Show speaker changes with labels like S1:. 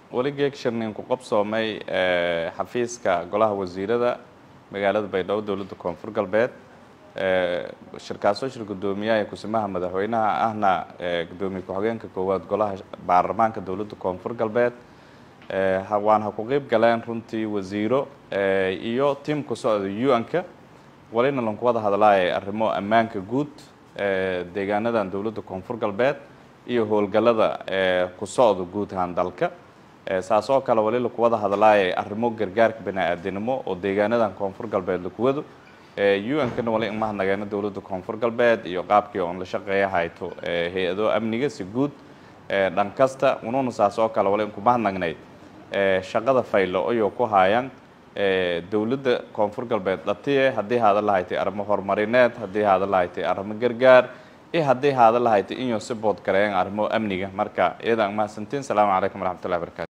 S1: weli geegsharnin ku qabsoomay xafiiska golaha wasiirada magaalada baydhabo dowladda koonfur galbeed shirkaasoo shir guddoomiyaha kusimaha madaxweynaha ahna guddoomiye ku-xigeenka koowaad golaha baarlamaanka dowladda koonfur galbeed waan ha ku qeyb galeen runtii wasiiro iyo tiam ku socda u-n-ka walina lanku wada hadlaaya arrimo ammaanka guud deegaanadan dowladda koonfur galbeed iyo howlgallada ku socda guud ahaan dalka saas oo kale wali laku wada hadlaaya arrimo gargaarka bani-aadinimo oo deegaanadan koonfur galbeed lakuwado u-n-kana wali imahadnageena dowladda koonfur galbeed iyo qaabkii oon la shaqeeya hayto hay-ado amniga si guud dhan kasta ununa saas oo kale wali inkumahadnagnay shaqada faylo ayoo ku haayaan dowladda koonfur galbeed dhatiye haddii haada lahaytay arrimo horumarineed haddii haada lahaytay arrimo gargaar iyo haddii haada lahaytay inuu si bood gareeyaan arrimo amniga marka iyadaan mahadsantiin salaamu calaykum waraxmatullahi barakaatu